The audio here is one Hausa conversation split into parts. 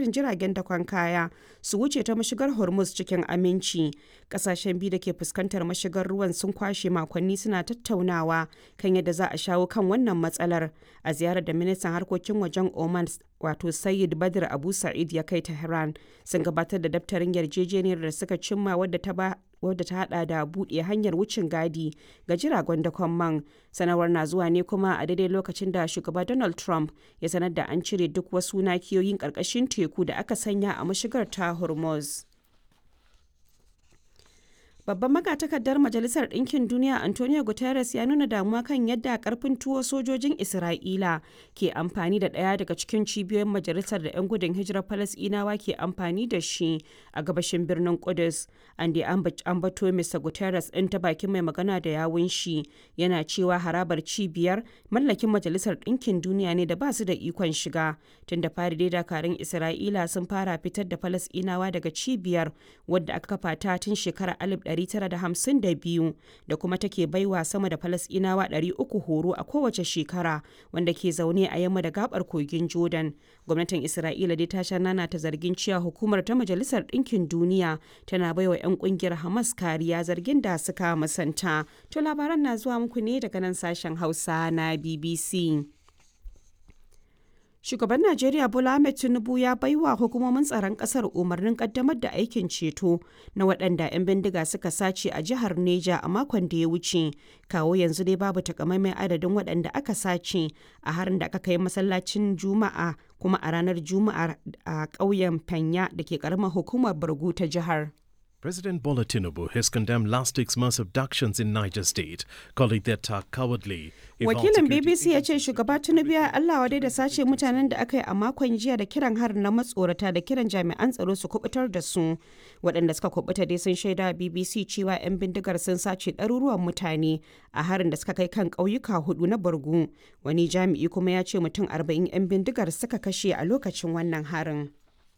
barin jiragen dakon kaya su wuce ta mashigar Hormuz cikin aminci. Kasashen biyu da ke fuskantar mashigar ruwan sun kwashe makonni suna tattaunawa kan yadda za a shawo kan wannan matsalar a ziyarar da ministan harkokin wajen Oman wato Sayyid Badr Abu Sa'id ya kai Tehran sun gabatar da daftarin yarjejeniyar da suka cimma wadda ta ba wadda ta hada da buɗe hanyar wucin gadi ga jiragen dakon man sanarwar na zuwa ne kuma a daidai lokacin da shugaba donald trump ya sanar da an cire duk wasu nakiyoyin ƙarƙashin teku da aka sanya a mashigar ta hormuz Babban magatakardar Majalisar Ɗinkin Duniya Antonio Guterres ya nuna damuwa kan yadda karfin tuwo sojojin Isra'ila ke amfani da ɗaya daga cikin cibiyoyin majalisar da 'yan gudun hijirar Falasɗinawa ke amfani da shi a gabashin birnin Kudus. An da ambato Mr. Guterres ɗin ta bakin mai magana da yawun shi yana cewa harabar cibiyar mallakin Majalisar Ɗinkin Duniya ne da ba su da ikon shiga. Tun da fari dai dakarun Isra'ila sun fara fitar da Falasɗinawa daga cibiyar wadda aka kafa ta tun shekarar 1952 da kuma take baiwa sama da falasɗinawa 300 horo a kowace shekara wanda ke zaune a yamma da gabar kogin jordan gwamnatin isra'ila dai ta sha nana ta zargin cewa hukumar ta majalisar ɗinkin duniya tana baiwa 'yan kungiyar hamas kariya zargin da suka musanta to labaran na zuwa muku ne daga nan sashen hausa na bbc Shugaban Najeriya Bola Ahmed Tinubu ya baiwa hukumomin tsaron kasar umarnin kaddamar da aikin ceto na waɗanda 'yan bindiga suka sace a jihar Neja a makon da ya wuce. Kawo yanzu dai babu takamaiman adadin waɗanda aka sace a harin da aka kai masallacin Juma'a kuma a ranar Juma'a a ƙauyen Fanya da ke ƙaramar hukumar Bargu ta jihar. President Bola Tinubu has condemned last week's mass abductions in Niger State, calling the attack cowardly. Wakilin BBC ya ce shugaba Tinubu ya Allah wadai da sace mutanen da aka yi a makon jiya da kiran harin na matsorata da kiran jami'an tsaro su kubutar da su. Waɗanda suka kubuta dai sun shaida BBC cewa 'yan bindigar sun sace ɗaruruwan mutane a harin da suka kai kan ƙauyuka hudu na Borgu. Wani jami'i kuma ya ce mutum 40 'yan bindigar suka kashe a lokacin wannan harin.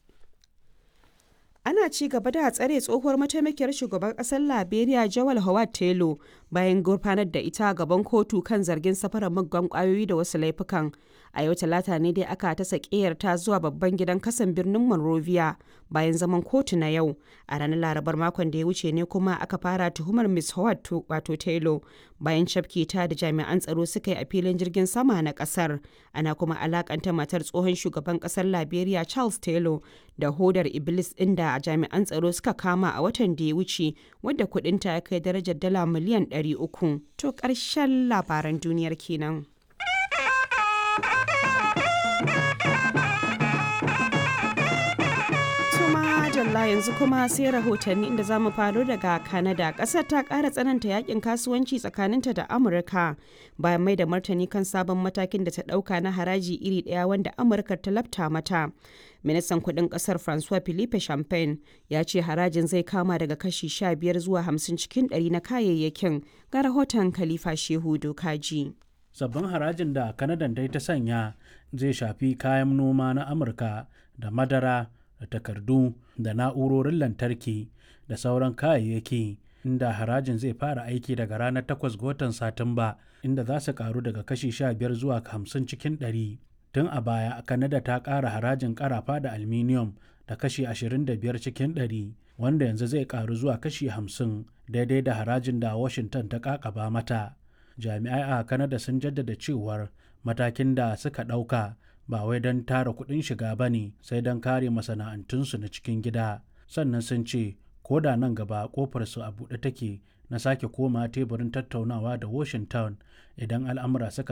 ana ci gaba da tsare tsohuwar mataimakiyar shugaban kasar liberia jawal howard taylor bayan gurfanar da ita gaban kotu kan zargin safarar muggan kwayoyi da wasu laifukan a yau talata ne dai aka ta ta zuwa babban gidan kasan birnin monrovia bayan zaman kotu na yau a ranar larabar makon da ya wuce ne kuma aka fara tuhumar miss howard wato taylor bayan cafke ta da jami'an tsaro suka yi a filin jirgin sama na kasar ana kuma alakanta matar tsohon shugaban kasar liberia charles taylor da hodar iblis inda jami'an tsaro suka kama a watan da ya wuce wadda kudinta ya kai darajar dala miliyan 300 to ƙarshen labaran duniyar kenan. Madalla yanzu kuma sai rahotanni inda zamu faro daga Canada. Kasar ta ƙara tsananta yakin kasuwanci tsakaninta da Amurka bayan mai da martani kan sabon matakin da ta ɗauka na haraji iri ɗaya wanda Amurka ta lafta mata. Ministan kudin kasar Francois Philippe Champagne ya ce harajin zai kama daga kashi 15 zuwa 50 cikin 100 na kayayyakin ga rahoton Khalifa Shehu Dokaji. Sabbin harajin da Kanadan ta sanya zai shafi kayan noma na Amurka da madara da takardu da na'urorin lantarki da sauran kayayyaki inda harajin zai fara aiki daga ranar 8 ga watan satumba inda za su karu daga kashi 15 zuwa 50 cikin 100 tun a baya kanada ta ƙara harajin karafa da aluminium da kashi 25 cikin 100 wanda yanzu zai karu zuwa kashi 50 daidai da harajin da washington ta kakaba mata jami'ai a kanada sun jaddada cewar matakin da suka ɗauka ba wai don tara kuɗin shiga ba ne sai don kare masana'antunsu na cikin gida sannan sun ce ko da nan gaba kofarsu a buɗe take na sake koma teburin tattaunawa da washington idan al'amura suka